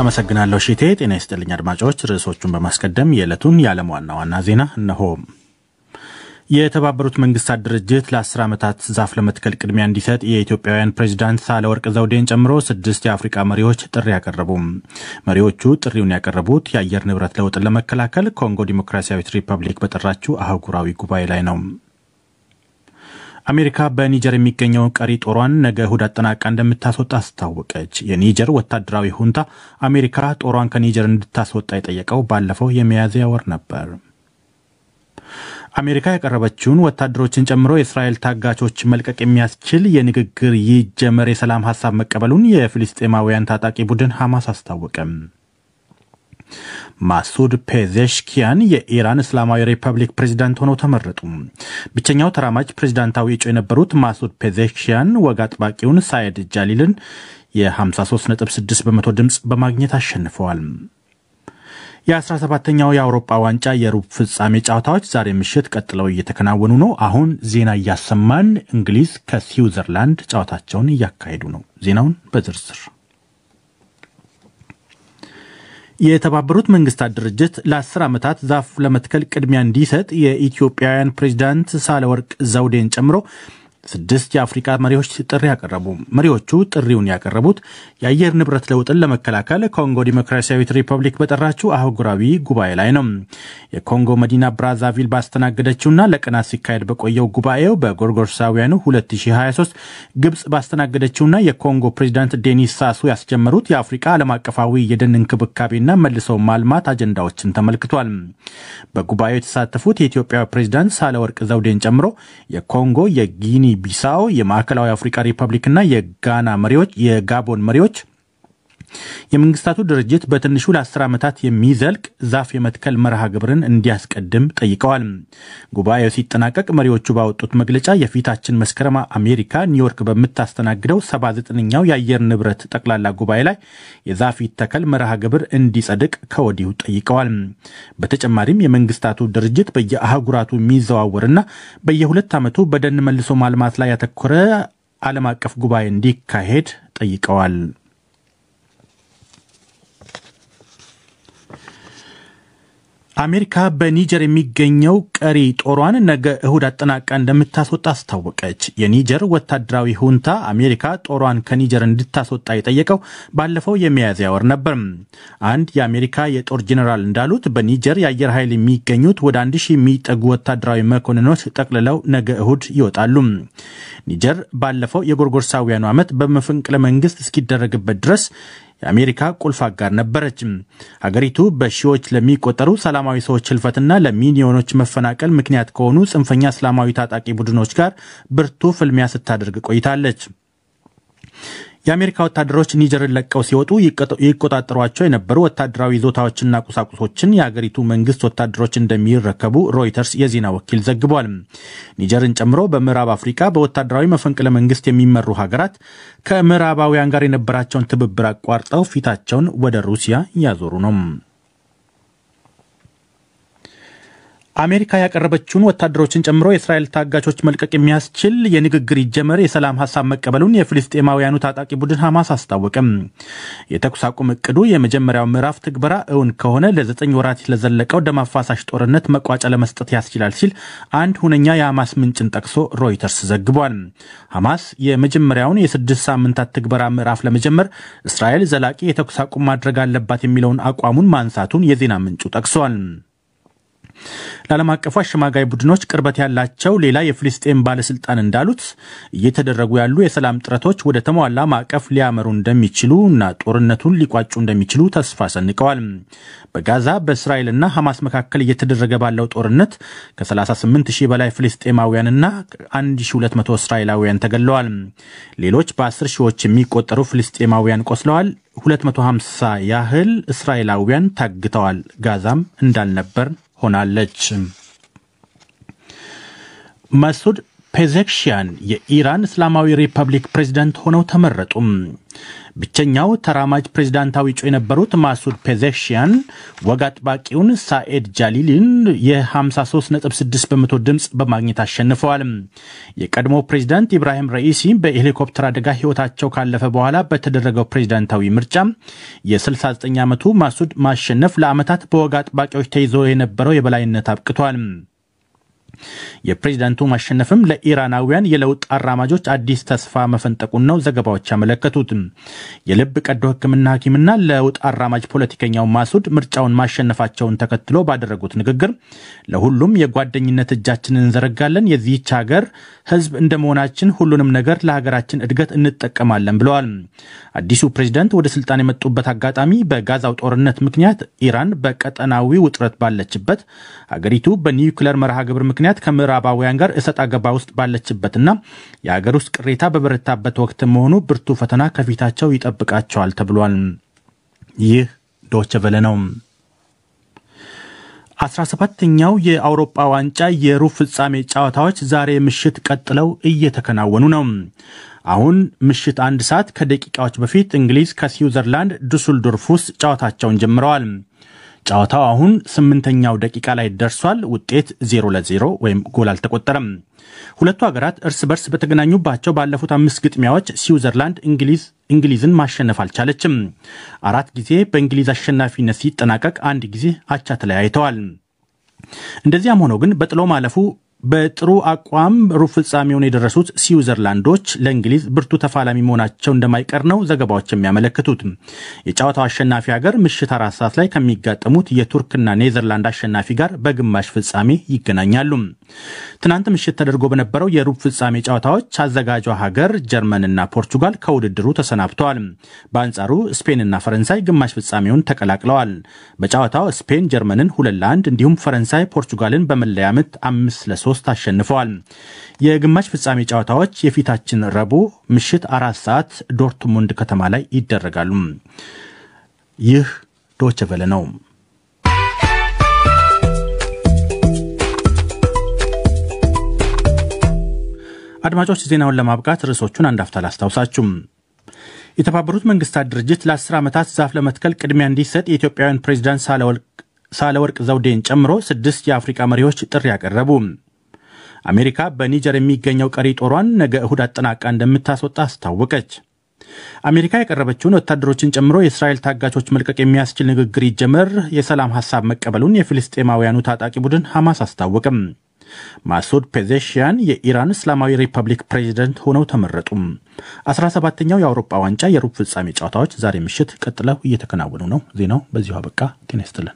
አመሰግናለሁ ሺቴ። ጤና ይስጥልኝ አድማጮች። ርዕሶቹን በማስቀደም የዕለቱን የዓለም ዋና ዋና ዜና እነሆ። የተባበሩት መንግስታት ድርጅት ለአስር ዓመታት ዛፍ ለመትከል ቅድሚያ እንዲሰጥ የኢትዮጵያውያን ፕሬዚዳንት ሳህለወርቅ ዘውዴን ጨምሮ ስድስት የአፍሪቃ መሪዎች ጥሪ ያቀረቡ። መሪዎቹ ጥሪውን ያቀረቡት የአየር ንብረት ለውጥን ለመከላከል ኮንጎ ዲሞክራሲያዊት ሪፐብሊክ በጠራችው አህጉራዊ ጉባኤ ላይ ነው። አሜሪካ በኒጀር የሚገኘውን ቀሪ ጦሯን ነገ እሁድ አጠናቃ እንደምታስወጣ አስታወቀች። የኒጀር ወታደራዊ ሁንታ አሜሪካ ጦሯን ከኒጀር እንድታስወጣ የጠየቀው ባለፈው የሚያዝያ ወር ነበር። አሜሪካ ያቀረበችውን ወታደሮችን ጨምሮ የእስራኤል ታጋቾች መልቀቅ የሚያስችል የንግግር ይጀመር የሰላም ሀሳብ መቀበሉን የፍልስጤማውያን ታጣቂ ቡድን ሐማስ አስታወቀም። ማሱድ ፔዜሽኪያን የኢራን እስላማዊ ሪፐብሊክ ፕሬዚዳንት ሆነው ተመረጡ። ብቸኛው ተራማጅ ፕሬዚዳንታዊ እጩ የነበሩት ማሱድ ፔዜሽኪያን ወግ አጥባቂውን ሳየድ ጃሊልን የ53.6 በመቶ ድምፅ በማግኘት አሸንፈዋል። የ17ኛው የአውሮፓ ዋንጫ የሩብ ፍጻሜ ጨዋታዎች ዛሬ ምሽት ቀጥለው እየተከናወኑ ነው። አሁን ዜና እያሰማን እንግሊዝ ከስዊዘርላንድ ጨዋታቸውን እያካሄዱ ነው። ዜናውን በዝርዝር የተባበሩት መንግስታት ድርጅት ለአስር ዓመታት ዛፍ ለመትከል ቅድሚያ እንዲሰጥ የኢትዮጵያውያን ፕሬዚዳንት ሳህለወርቅ ዘውዴን ጨምሮ ስድስት የአፍሪቃ መሪዎች ጥሪ ያቀረቡ። መሪዎቹ ጥሪውን ያቀረቡት የአየር ንብረት ለውጥን ለመከላከል ኮንጎ ዲሞክራሲያዊት ሪፐብሊክ በጠራችው አህጉራዊ ጉባኤ ላይ ነው። የኮንጎ መዲና ብራዛቪል ባስተናገደችውና ለቀናት ሲካሄድ በቆየው ጉባኤው በጎርጎርሳውያኑ 2023 ግብፅ ባስተናገደችውና የኮንጎ ፕሬዚዳንት ዴኒስ ሳሱ ያስጀመሩት የአፍሪቃ ዓለም አቀፋዊ የደን እንክብካቤና መልሰው ማልማት አጀንዳዎችን ተመልክቷል። በጉባኤው የተሳተፉት የኢትዮጵያ ፕሬዚዳንት ሳህለወርቅ ዘውዴን ጨምሮ የኮንጎ የጊኒ ቢሳው የማዕከላዊ አፍሪካ ሪፐብሊክና የጋና መሪዎች የጋቦን መሪዎች የመንግስታቱ ድርጅት በትንሹ ለአስር ዓመታት የሚዘልቅ ዛፍ የመትከል መርሃ ግብርን እንዲያስቀድም ጠይቀዋል። ጉባኤው ሲጠናቀቅ መሪዎቹ ባወጡት መግለጫ የፊታችን መስከረም አሜሪካ ኒውዮርክ በምታስተናግደው 79ኛው የአየር ንብረት ጠቅላላ ጉባኤ ላይ የዛፍ ይተከል መርሃ ግብር እንዲጸድቅ ከወዲሁ ጠይቀዋል። በተጨማሪም የመንግስታቱ ድርጅት በየአህጉራቱ የሚዘዋወርና በየሁለት ዓመቱ በደን መልሶ ማልማት ላይ ያተኮረ ዓለም አቀፍ ጉባኤ እንዲካሄድ ጠይቀዋል። አሜሪካ በኒጀር የሚገኘው ቀሪ ጦሯን ነገ እሁድ አጠናቃ እንደምታስወጣ አስታወቀች። የኒጀር ወታደራዊ ሁንታ አሜሪካ ጦሯን ከኒጀር እንድታስወጣ የጠየቀው ባለፈው የሚያዝያ ወር ነበር። አንድ የአሜሪካ የጦር ጄኔራል እንዳሉት በኒጀር የአየር ኃይል የሚገኙት ወደ አንድ ሺህ የሚጠጉ ወታደራዊ መኮንኖች ጠቅልለው ነገ እሁድ ይወጣሉ። ኒጀር ባለፈው የጎርጎርሳውያኑ ዓመት በመፈንቅለ መንግስት እስኪደረግበት ድረስ የአሜሪካ ቁልፍ አጋር ነበረች። ሀገሪቱ በሺዎች ለሚቆጠሩ ሰላማዊ ሰዎች ህልፈትና ለሚሊዮኖች መፈናቀል ምክንያት ከሆኑ ጽንፈኛ እስላማዊ ታጣቂ ቡድኖች ጋር ብርቱ ፍልሚያ ስታደርግ ቆይታለች። የአሜሪካ ወታደሮች ኒጀርን ለቀው ሲወጡ ይቆጣጠሯቸው የነበሩ ወታደራዊ ይዞታዎችና ቁሳቁሶችን የአገሪቱ መንግስት ወታደሮች እንደሚረከቡ ሮይተርስ የዜና ወኪል ዘግቧል። ኒጀርን ጨምሮ በምዕራብ አፍሪካ በወታደራዊ መፈንቅለ መንግስት የሚመሩ ሀገራት ከምዕራባውያን ጋር የነበራቸውን ትብብር አቋርጠው ፊታቸውን ወደ ሩሲያ እያዞሩ ነው። አሜሪካ ያቀረበችውን ወታደሮችን ጨምሮ የእስራኤል ታጋቾች መልቀቅ የሚያስችል የንግግር ይጀመር የሰላም ሀሳብ መቀበሉን የፍልስጤማውያኑ ታጣቂ ቡድን ሐማስ አስታወቀም። የተኩስ አቁም እቅዱ የመጀመሪያው ምዕራፍ ትግበራ እውን ከሆነ ለዘጠኝ ወራት ለዘለቀው ደም አፋሳሽ ጦርነት መቋጫ ለመስጠት ያስችላል ሲል አንድ ሁነኛ የሐማስ ምንጭን ጠቅሶ ሮይተርስ ዘግቧል። ሐማስ የመጀመሪያውን የስድስት ሳምንታት ትግበራ ምዕራፍ ለመጀመር እስራኤል ዘላቂ የተኩስ አቁም ማድረግ አለባት የሚለውን አቋሙን ማንሳቱን የዜና ምንጩ ጠቅሷል። ለዓለም አቀፉ አሸማጋይ ቡድኖች ቅርበት ያላቸው ሌላ የፍልስጤም ባለስልጣን እንዳሉት እየተደረጉ ያሉ የሰላም ጥረቶች ወደ ተሟላ ማዕቀፍ ሊያመሩ እንደሚችሉ እና ጦርነቱን ሊቋጩ እንደሚችሉ ተስፋ ሰንቀዋል። በጋዛ በእስራኤልና ሐማስ መካከል እየተደረገ ባለው ጦርነት ከ38 ሺህ በላይ ፍልስጤማውያንና 1200 እስራኤላውያን ተገለዋል። ሌሎች በ10 ሺዎች የሚቆጠሩ ፍልስጤማውያን ቆስለዋል። 250 ያህል እስራኤላውያን ታግተዋል። ጋዛም እንዳልነበር ሆናለች። መሱድ ፔዜክሽያን የኢራን እስላማዊ ሪፐብሊክ ፕሬዚዳንት ሆነው ተመረጡም። ብቸኛው ተራማጅ ፕሬዚዳንታዊ እጩ የነበሩት ማሱድ ፔዜሽያን ወግ አጥባቂውን ሳኤድ ጃሊልን የ53.6 በመቶ ድምፅ በማግኘት አሸንፈዋል። የቀድሞ ፕሬዚዳንት ኢብራሂም ረኢሲ በሄሊኮፕተር አደጋ ሕይወታቸው ካለፈ በኋላ በተደረገው ፕሬዚዳንታዊ ምርጫ የ69 ዓመቱ ማሱድ ማሸነፍ ለዓመታት በወግ አጥባቂዎች ተይዞ የነበረው የበላይነት አብቅቷል። የፕሬዚዳንቱ ማሸነፍም ለኢራናውያን የለውጥ አራማጆች አዲስ ተስፋ መፈንጠቁን ነው ዘገባዎች ያመለከቱት። የልብ ቀዶ ሕክምና ሐኪምና ለውጥ አራማጅ ፖለቲከኛው ማሱድ ምርጫውን ማሸነፋቸውን ተከትሎ ባደረጉት ንግግር ለሁሉም የጓደኝነት እጃችንን እንዘረጋለን፣ የዚህች ሀገር ሕዝብ እንደ መሆናችን ሁሉንም ነገር ለሀገራችን እድገት እንጠቀማለን ብለዋል። አዲሱ ፕሬዚዳንት ወደ ስልጣን የመጡበት አጋጣሚ በጋዛው ጦርነት ምክንያት ኢራን በቀጠናዊ ውጥረት ባለችበት ሀገሪቱ በኒውክለር መርሃ ግብር ምክንያት ከምዕራባውያን ጋር እሰጥ አገባ ውስጥ ባለችበትና የሀገር ውስጥ ቅሬታ በበረታበት ወቅት መሆኑ ብርቱ ፈተና ከፊታቸው ይጠብቃቸዋል ተብሏል። ይህ ዶቸ ቨለ ነው። 17ኛው የአውሮፓ ዋንጫ የሩብ ፍጻሜ ጨዋታዎች ዛሬ ምሽት ቀጥለው እየተከናወኑ ነው። አሁን ምሽት አንድ ሰዓት ከደቂቃዎች በፊት እንግሊዝ ከስዊዘርላንድ ዱስልዶርፍ ውስጥ ጨዋታቸውን ጀምረዋል። ጨዋታው አሁን ስምንተኛው ደቂቃ ላይ ደርሷል። ውጤት ዜሮ ለዜሮ ወይም ጎል አልተቆጠረም። ሁለቱ ሀገራት እርስ በርስ በተገናኙባቸው ባለፉት አምስት ግጥሚያዎች ስዊዘርላንድ እንግሊዝ እንግሊዝን ማሸነፍ አልቻለችም። አራት ጊዜ በእንግሊዝ አሸናፊነት ሲጠናቀቅ አንድ ጊዜ አቻ ተለያይተዋል። እንደዚያም ሆኖ ግን በጥሎ ማለፉ በጥሩ አቋም ሩብ ፍጻሜውን የደረሱት ስዊዘርላንዶች ለእንግሊዝ ብርቱ ተፋላሚ መሆናቸው እንደማይቀር ነው ዘገባዎች የሚያመለክቱት። የጨዋታው አሸናፊ ሀገር ምሽት አራት ሰዓት ላይ ከሚጋጠሙት የቱርክና ኔዘርላንድ አሸናፊ ጋር በግማሽ ፍጻሜ ይገናኛሉ። ትናንት ምሽት ተደርጎ በነበረው የሩብ ፍጻሜ ጨዋታዎች አዘጋጇ ሀገር ጀርመንና ፖርቹጋል ከውድድሩ ተሰናብተዋል። በአንጻሩ ስፔንና ፈረንሳይ ግማሽ ፍጻሜውን ተቀላቅለዋል። በጨዋታው ስፔን ጀርመንን ሁለት ለአንድ እንዲሁም ፈረንሳይ ፖርቹጋልን በመለያ ምት አምስት ለሶስት ሶስት አሸንፈዋል። የግማሽ ፍጻሜ ጨዋታዎች የፊታችን ረቡዕ ምሽት አራት ሰዓት ዶርትሙንድ ከተማ ላይ ይደረጋሉ። ይህ ዶቸ ቨለ ነው። አድማጮች ዜናውን ለማብቃት ርዕሶቹን አንድ አፍታ ላስታውሳችሁም። የተባበሩት መንግስታት ድርጅት ለአስር ዓመታት ዛፍ ለመትከል ቅድሚያ እንዲሰጥ የኢትዮጵያውያን ፕሬዚዳንት ሳህለወርቅ ዘውዴን ጨምሮ ስድስት የአፍሪቃ መሪዎች ጥሪ ያቀረቡ። አሜሪካ በኒጀር የሚገኘው ቀሪ ጦሯን ነገ እሁድ አጠናቃ እንደምታስወጣ አስታወቀች። አሜሪካ ያቀረበችውን ወታደሮችን ጨምሮ የእስራኤል ታጋቾች መልቀቅ የሚያስችል ንግግር ይጀመር የሰላም ሀሳብ መቀበሉን የፊልስጤማውያኑ ታጣቂ ቡድን ሐማስ አስታወቅም። ማሱድ ፔዜሽያን የኢራን እስላማዊ ሪፐብሊክ ፕሬዚደንት ሆነው ተመረጡ። 17ኛው የአውሮፓ ዋንጫ የሩብ ፍጻሜ ጨዋታዎች ዛሬ ምሽት ቀጥለው እየተከናወኑ ነው። ዜናው በዚሁ አበቃ። ጤና ይስጥልን።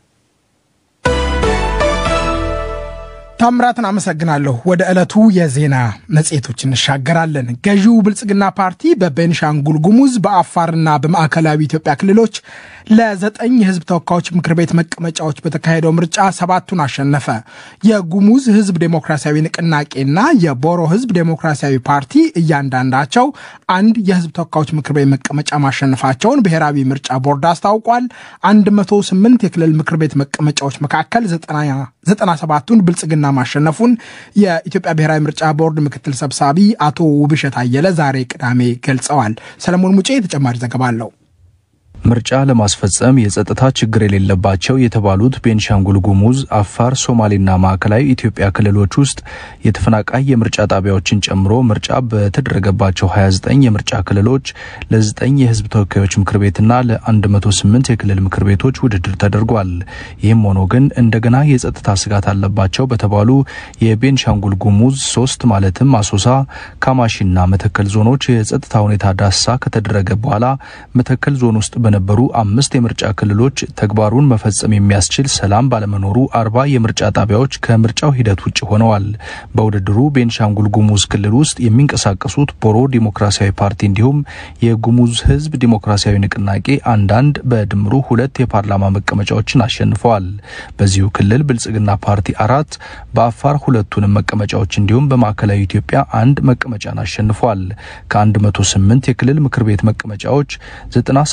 ታምራትን አመሰግናለሁ። ወደ ዕለቱ የዜና መጽሔቶች እንሻገራለን። ገዢው ብልጽግና ፓርቲ በቤንሻንጉል ጉሙዝ በአፋርና በማዕከላዊ ኢትዮጵያ ክልሎች ለዘጠኝ የህዝብ ተወካዮች ምክር ቤት መቀመጫዎች በተካሄደው ምርጫ ሰባቱን አሸነፈ። የጉሙዝ ህዝብ ዴሞክራሲያዊ ንቅናቄና የቦሮ ህዝብ ዴሞክራሲያዊ ፓርቲ እያንዳንዳቸው አንድ የህዝብ ተወካዮች ምክር ቤት መቀመጫ ማሸነፋቸውን ብሔራዊ ምርጫ ቦርድ አስታውቋል። 108 የክልል ምክር ቤት መቀመጫዎች መካከል 97ቱን ብልጽግና ማሸነፉን የኢትዮጵያ ብሔራዊ ምርጫ ቦርድ ምክትል ሰብሳቢ አቶ ውብሸት አየለ ዛሬ ቅዳሜ ገልጸዋል። ሰለሞን ሙጬ ተጨማሪ ዘገባ አለው። ምርጫ ለማስፈጸም የጸጥታ ችግር የሌለባቸው የተባሉት ቤንሻንጉል ጉሙዝ፣ አፋር፣ ሶማሌና ማዕከላዊ ኢትዮጵያ ክልሎች ውስጥ የተፈናቃይ የምርጫ ጣቢያዎችን ጨምሮ ምርጫ በተደረገባቸው 29 የምርጫ ክልሎች ለ9 የህዝብ ተወካዮች ምክር ቤትና ለ108 የክልል ምክር ቤቶች ውድድር ተደርጓል። ይህም ሆኖ ግን እንደገና የጸጥታ ስጋት አለባቸው በተባሉ የቤንሻንጉል ጉሙዝ ሶስት ማለትም አሶሳ፣ ካማሺና መተከል ዞኖች የጸጥታ ሁኔታ ዳሳ ከተደረገ በኋላ መተከል ዞን ውስጥ በነበሩ አምስት የምርጫ ክልሎች ተግባሩን መፈጸም የሚያስችል ሰላም ባለመኖሩ አርባ የምርጫ ጣቢያዎች ከምርጫው ሂደት ውጭ ሆነዋል። በውድድሩ ቤንሻንጉል ጉሙዝ ክልል ውስጥ የሚንቀሳቀሱት ቦሮ ዲሞክራሲያዊ ፓርቲ እንዲሁም የጉሙዝ ህዝብ ዲሞክራሲያዊ ንቅናቄ አንዳንድ በድምሩ ሁለት የፓርላማ መቀመጫዎችን አሸንፈዋል። በዚሁ ክልል ብልጽግና ፓርቲ አራት፣ በአፋር ሁለቱንም መቀመጫዎች እንዲሁም በማዕከላዊ ኢትዮጵያ አንድ መቀመጫን አሸንፏል። ከ108 የክልል ምክር ቤት መቀመጫዎች 97ቱን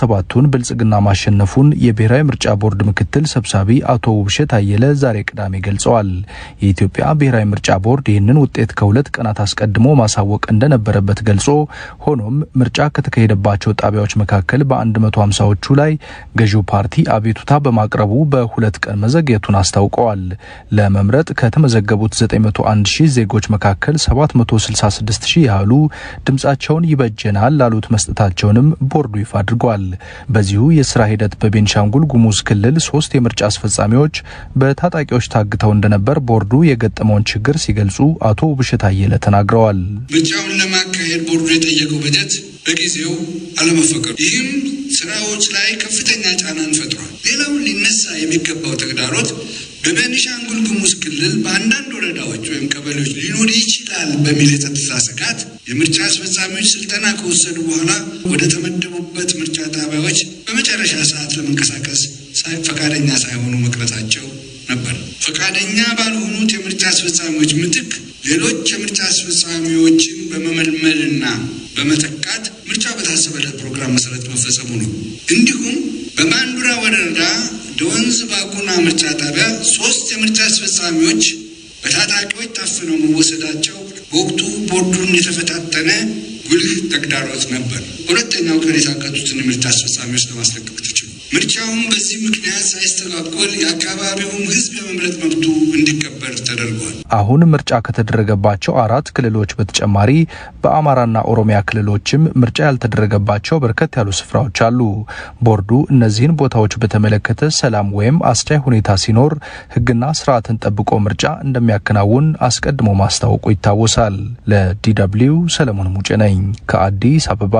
ፓርቲውን ብልጽግና ማሸነፉን የብሔራዊ ምርጫ ቦርድ ምክትል ሰብሳቢ አቶ ውብሸት አየለ ዛሬ ቅዳሜ ገልጸዋል። የኢትዮጵያ ብሔራዊ ምርጫ ቦርድ ይህንን ውጤት ከሁለት ቀናት አስቀድሞ ማሳወቅ እንደነበረበት ገልጾ ሆኖም ምርጫ ከተካሄደባቸው ጣቢያዎች መካከል በ150ዎቹ ላይ ገዢው ፓርቲ አቤቱታ በማቅረቡ በሁለት ቀን መዘግየቱን አስታውቀዋል። ለመምረጥ ከተመዘገቡት 901 ሺህ ዜጎች መካከል 766 ሺህ ያህሉ ድምጻቸውን ይበጀናል ላሉት መስጠታቸውንም ቦርዱ ይፋ አድርጓል። በዚሁ የስራ ሂደት በቤንሻንጉል ጉሙዝ ክልል ሶስት የምርጫ አስፈጻሚዎች በታጣቂዎች ታግተው እንደነበር ቦርዱ የገጠመውን ችግር ሲገልጹ አቶ ውብሸት አየለ ተናግረዋል። ምርጫውን ለማካሄድ ቦርዱ የጠየቀው በጀት በጊዜው አለመፈቀዱ፣ ይህም ስራዎች ላይ ከፍተኛ ጫናን ፈጥሯል። ሌላው ሊነሳ የሚገባው ተግዳሮት በቤኒሻንጉል ጉሙዝ ክልል በአንዳንድ ወረዳዎች ወይም ቀበሌዎች ሊኖር ይችላል በሚል የጸጥታ ስጋት የምርጫ አስፈጻሚዎች ስልጠና ከወሰዱ በኋላ ወደ ተመደቡበት ምርጫ ጣቢያዎች በመጨረሻ ሰዓት ለመንቀሳቀስ ፈቃደኛ ሳይሆኑ መቅረታቸው ነበር። ፈቃደኛ ባልሆኑት የምርጫ አስፈጻሚዎች ምትክ ሌሎች የምርጫ አስፈጻሚዎችን በመመልመልና በመተካት ምርጫ በታሰበለት ፕሮግራም መሰረት መፈጸሙ ነው። እንዲሁም በማንዱራ ወረዳ ደወንዝ ባጉና ምርጫ ጣቢያ ሶስት የምርጫ አስፈጻሚዎች በታጣቂዎች ታፍነው መወሰዳቸው በወቅቱ ቦርዱን የተፈታተነ ጉልህ ተግዳሮት ነበር። ሁለተኛው ቀን የታገቱትን የምርጫ አስፈጻሚዎች ለማስለቀቅ ተችሏል። ምርጫውም በዚህ ምክንያት ሳይስተጓጎል የአካባቢውም ሕዝብ የመምረጥ መብቱ እንዲከበር ተደርጓል። አሁን ምርጫ ከተደረገባቸው አራት ክልሎች በተጨማሪ በአማራና ኦሮሚያ ክልሎችም ምርጫ ያልተደረገባቸው በርከት ያሉ ስፍራዎች አሉ። ቦርዱ እነዚህን ቦታዎች በተመለከተ ሰላም ወይም አስቻይ ሁኔታ ሲኖር ሕግና ስርዓትን ጠብቆ ምርጫ እንደሚያከናውን አስቀድሞ ማስታወቁ ይታወሳል። ለዲደብሊው ሰለሞን ሙጬ ነኝ ከአዲስ አበባ።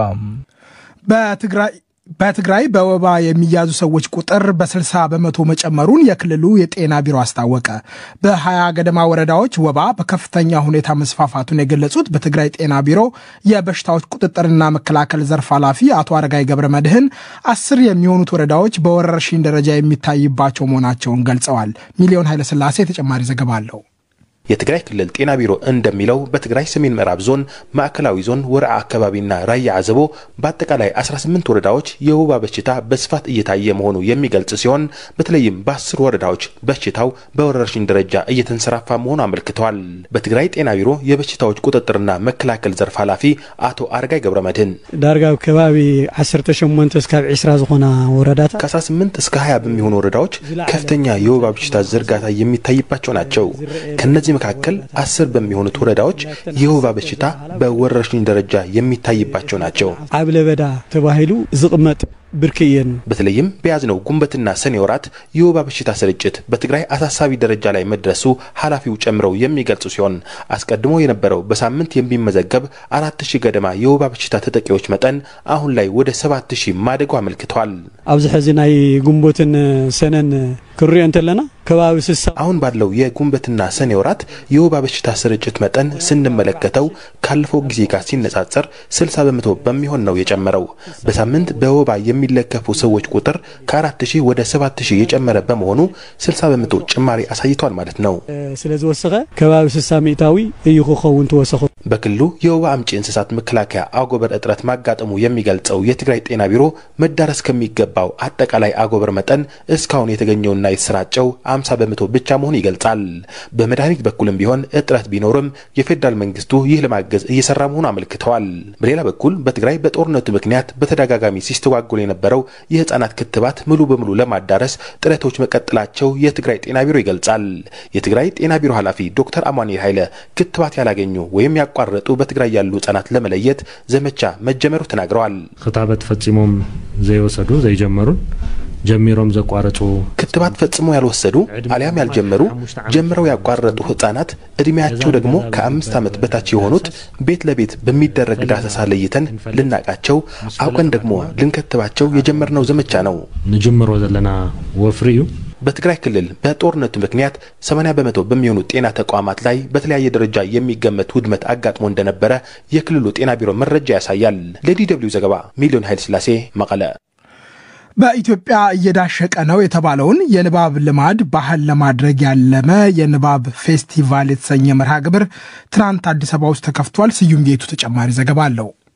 በትግራይ በትግራይ በወባ የሚያዙ ሰዎች ቁጥር በ60 በመቶ መጨመሩን የክልሉ የጤና ቢሮ አስታወቀ። በ20 ገደማ ወረዳዎች ወባ በከፍተኛ ሁኔታ መስፋፋቱን የገለጹት በትግራይ ጤና ቢሮ የበሽታዎች ቁጥጥርና መከላከል ዘርፍ ኃላፊ አቶ አረጋይ ገብረ መድህን አስር የሚሆኑት ወረዳዎች በወረርሽኝ ደረጃ የሚታይባቸው መሆናቸውን ገልጸዋል። ሚሊዮን ኃይለስላሴ ተጨማሪ ዘገባ አለው። የትግራይ ክልል ጤና ቢሮ እንደሚለው በትግራይ ሰሜን ምዕራብ ዞን፣ ማዕከላዊ ዞን፣ ወረዓ አካባቢና ራያ አዘቦ በአጠቃላይ 18 ወረዳዎች የወባ በሽታ በስፋት እየታየ መሆኑ የሚገልጽ ሲሆን በተለይም በአስር ወረዳዎች በሽታው በወረርሽኝ ደረጃ እየተንሰራፋ መሆኑ አመልክተዋል። በትግራይ ጤና ቢሮ የበሽታዎች ቁጥጥርና መከላከል ዘርፍ ኃላፊ አቶ አረጋይ ገብረ መድህን ዳርጋ ከባቢ 18 እስካብ 20 ዝኾና ወረዳታት ከ18 እስከ 20 በሚሆኑ ወረዳዎች ከፍተኛ የወባ በሽታ ዝርጋታ የሚታይባቸው ናቸው። ከነዚህ መካከል አስር በሚሆኑት ወረዳዎች የወባ በሽታ በወረርሽኝ ደረጃ የሚታይባቸው ናቸው። ዓብ ለበዳ ተባሂሉ ዝቕመጥ ብርኪ እየን በተለይም በያዝነው ጉንበትና ሰኔ ወራት የወባ በሽታ ስርጭት በትግራይ አሳሳቢ ደረጃ ላይ መድረሱ ኃላፊው ጨምረው የሚገልጹ ሲሆን አስቀድሞ የነበረው በሳምንት የሚመዘገብ አራት ሺህ ገደማ የወባ በሽታ ተጠቂዎች መጠን አሁን ላይ ወደ ሰባት ሺህ ማደጉ አመልክተዋል። ኣብዚ ሕዚ ናይ ጉንቦትን ሰነን ክሪኦ እንተለና ከባቢ ስሳ አሁን ባለው የጉንበትና ሰኔ ወራት የወባ በሽታ ስርጭት መጠን ስንመለከተው ካለፈው ጊዜ ጋር ሲነጻጸር 60 በመቶ በሚሆን ነው የጨመረው። በሳምንት በወባ የሚለከፉ ሰዎች ቁጥር ከ4000 ወደ 7000 የጨመረ በመሆኑ 60 በመቶ ጭማሪ አሳይቷል ማለት ነው። ስለ ዝወሰኸ ከባቢ ስሳ ሚእታዊ እዩ ክኸውን ተወሰኹ በክልሉ የወባ አምጪ እንስሳት መከላከያ አጎበር እጥረት ማጋጠሙ የሚገልጸው የትግራይ ጤና ቢሮ መዳረስ ከሚገባው አጠቃላይ አጎበር መጠን እስካሁን የተገኘውና የተሰራጨው 50 በመቶ ብቻ መሆኑ ይገልጻል። በመድኃኒት በኩልም ቢሆን እጥረት ቢኖርም የፌዴራል መንግስቱ ይህ ለማገዝ እየሰራ መሆኑ አመልክተዋል። በሌላ በኩል በትግራይ በጦርነቱ ምክንያት በተደጋጋሚ ሲስተጓጎል የነበረው የህፃናት ክትባት ሙሉ በሙሉ ለማዳረስ ጥረቶች መቀጠላቸው የትግራይ ጤና ቢሮ ይገልጻል። የትግራይ ጤና ቢሮ ኃላፊ ዶክተር አማኑኤል ኃይለ ክትባት ያላገኙ ወይም ያቋረጡ በትግራይ ያሉ ህጻናት ለመለየት ዘመቻ መጀመሩ ተናግረዋል። ክታበት ፈጺሞም ዘይወሰዱ ዘይጀመሩን ጀሚሮም ዘቋረጹ ክትባት ፈጽሞ ያልወሰዱ አሊያም ያልጀመሩ ጀምረው ያቋረጡ ህጻናት እድሜያቸው ደግሞ ከአምስት ዓመት በታች የሆኑት ቤት ለቤት በሚደረግ ዳሰሳ ለይተን ልናቃቸው አውቀን ደግሞ ልንከትባቸው የጀመርነው ዘመቻ ነው። ንጅምሮ ዘለና ወፍሪ እዩ በትግራይ ክልል በጦርነቱ ምክንያት 80 በመቶ በሚሆኑ ጤና ተቋማት ላይ በተለያየ ደረጃ የሚገመት ውድመት አጋጥሞ እንደነበረ የክልሉ ጤና ቢሮ መረጃ ያሳያል። ለዲ ደብልዩ ዘገባ ሚሊዮን ኃይለ ስላሴ መቀለ። በኢትዮጵያ እየዳሸቀ ነው የተባለውን የንባብ ልማድ ባህል ለማድረግ ያለመ የንባብ ፌስቲቫል የተሰኘ መርሃ ግብር ትናንት አዲስ አበባ ውስጥ ተከፍቷል። ስዩም ጌቱ ተጨማሪ ዘገባ አለው።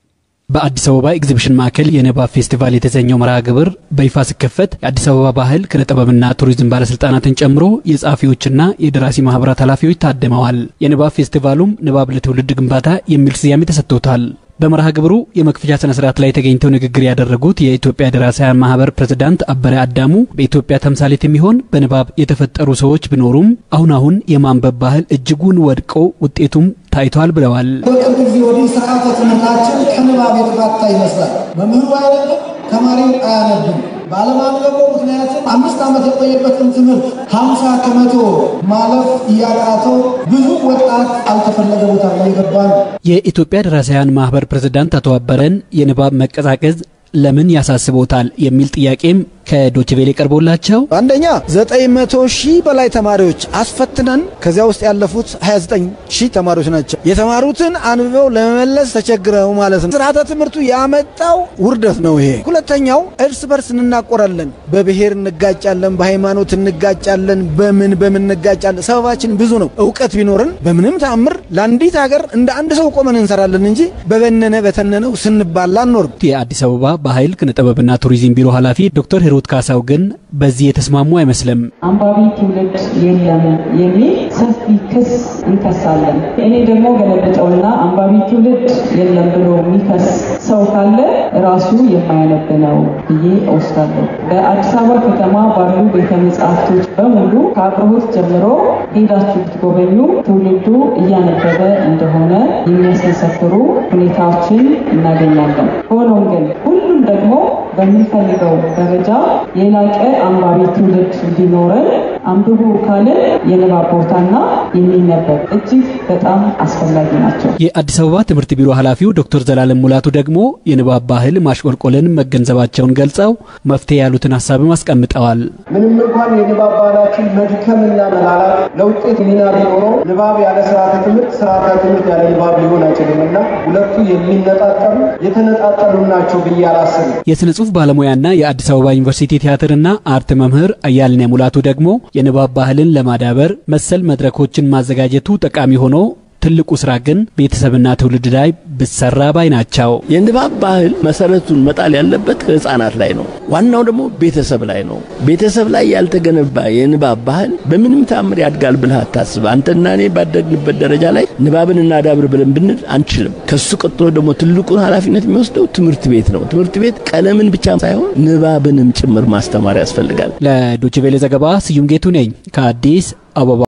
በአዲስ አበባ ኤግዚቢሽን ማዕከል የንባብ ፌስቲቫል የተሰኘው መርሃ ግብር በይፋ ሲከፈት የአዲስ አበባ ባህል ኪነ ጥበብና ቱሪዝም ባለስልጣናትን ጨምሮ የጸሐፊዎችና የደራሲ ማህበራት ኃላፊዎች ታድመዋል። የንባብ ፌስቲቫሉም ንባብ ለትውልድ ግንባታ የሚል ስያሜ ተሰጥቶታል። በመርሃ ግብሩ የመክፈቻ ስነ ስርዓት ላይ ተገኝተው ንግግር ያደረጉት የኢትዮጵያ ደራሲያን ማህበር ፕሬዝዳንት አበረ አዳሙ በኢትዮጵያ ተምሳሌት የሚሆን በንባብ የተፈጠሩ ሰዎች ቢኖሩም አሁን አሁን የማንበብ ባህል እጅጉን ወድቆ ውጤቱም ታይቷል ብለዋል። በቅርብ ጊዜ ወዲህ ስርዓተ ትምህርታችን ከንባብ የተፋታ ይመስላል። መምህሩ አያነብም፣ ተማሪው አያነብም። ባለማንበቡ ምክንያቱም አምስት ዓመት የቆየበትን ትምህርት ሀምሳ ከመቶ ማለፍ እያቃተው ብዙ ወጣት አልተፈለገ ቦታ እየገባ ነው። የኢትዮጵያ ደራሲያን ማህበር ፕሬዝዳንት አቶ አበረን የንባብ መቀዛቀዝ ለምን ያሳስቦታል የሚል ጥያቄም ከዶችቬሌ ቀርቦላቸው አንደኛ 900 ሺህ በላይ ተማሪዎች አስፈትነን ከዚያ ውስጥ ያለፉት 29 ሺህ ተማሪዎች ናቸው። የተማሩትን አንብበው ለመመለስ ተቸግረው ማለት ነው። ስርዓተ ትምህርቱ ያመጣው ውርደት ነው ይሄ። ሁለተኛው እርስ በርስ እንናቆራለን፣ በብሔር እንጋጫለን፣ በሃይማኖት እንጋጫለን፣ በምን በምን እንጋጫለን። ሰበባችን ብዙ ነው። እውቀት ቢኖርን በምንም ተአምር ለአንዲት ሀገር እንደ አንድ ሰው ቆመን እንሰራለን እንጂ በበነነ በተነነው ስንባላ አንኖርም። የአዲስ አበባ ባህል ኪነ ጥበብና ቱሪዝም ቢሮ ኃላፊ ዶክተር ሂሩት ካሳው ግን በዚህ የተስማሙ አይመስልም። አንባቢ ትውልድ የለም የሚል ሰፊ ክስ እንከሳለን። እኔ ደግሞ ገለብጠውና አንባቢ ትውልድ የለም ብሎ የሚከስ ሰው ካለ ራሱ የማያነብ ነው ብዬ እወስዳለሁ። በአዲስ አበባ ከተማ ባሉ ቤተ መጻሕፍቶች በሙሉ ከአቅርቦት ጀምሮ ሄዳችሁ ብትጎበኙ ትውልዱ እያነበበ እንደሆነ የሚያስመሰክሩ ሁኔታዎችን እናገኛለን። ሆኖም ግን ሁሉም ደግሞ በሚፈልገው ደረጃ የላቀ አንባቢ ትውልድ እንዲኖረን አንብቡ ካልን የንባብ ቦታና የሚነበብ እጅግ በጣም አስፈላጊ ናቸው። የአዲስ አበባ ትምህርት ቢሮ ኃላፊው ዶክተር ዘላለም ሙላቱ ደግሞ የንባብ ባህል ማሽቆልቆልን መገንዘባቸውን ገልጸው መፍትሄ ያሉትን ሀሳብም አስቀምጠዋል። ምንም እንኳን የንባብ ባህላችን መድከምና መላላት ለውጤት ሚና ቢኖረው ንባብ ያለ ስርዓተ ትምህርት፣ ስርዓተ ትምህርት ያለ ንባብ ሊሆን አይችልምና ሁለቱ የሚነጣጠሉ የተነጣጠሉ ናቸው ብዬ አላስብም። የስነ ጽሁፍ ባለሙያና የአዲስ አበባ ዩኒቨርሲቲ ቲያትርና አርት መምህር አያልነ ሙላቱ ደግሞ የንባብ ባህልን ለማዳበር መሰል መድረኮችን ማዘጋጀቱ ጠቃሚ ሆኖ ትልቁ ስራ ግን ቤተሰብና ትውልድ ላይ ብሰራ ባይ ናቸው። የንባብ ባህል መሰረቱን መጣል ያለበት ህፃናት ላይ ነው። ዋናው ደግሞ ቤተሰብ ላይ ነው። ቤተሰብ ላይ ያልተገነባ የንባብ ባህል በምንም ታምር ያድጋል ብለህ አታስብ። አንተና እኔ ባደግንበት ደረጃ ላይ ንባብን እናዳብር ብለን ብንል አንችልም። ከሱ ቀጥሎ ደግሞ ትልቁን ኃላፊነት የሚወስደው ትምህርት ቤት ነው። ትምህርት ቤት ቀለምን ብቻ ሳይሆን ንባብንም ጭምር ማስተማር ያስፈልጋል። ለዶችቬሌ ዘገባ ስዩም ጌቱ ነኝ ከአዲስ አበባ።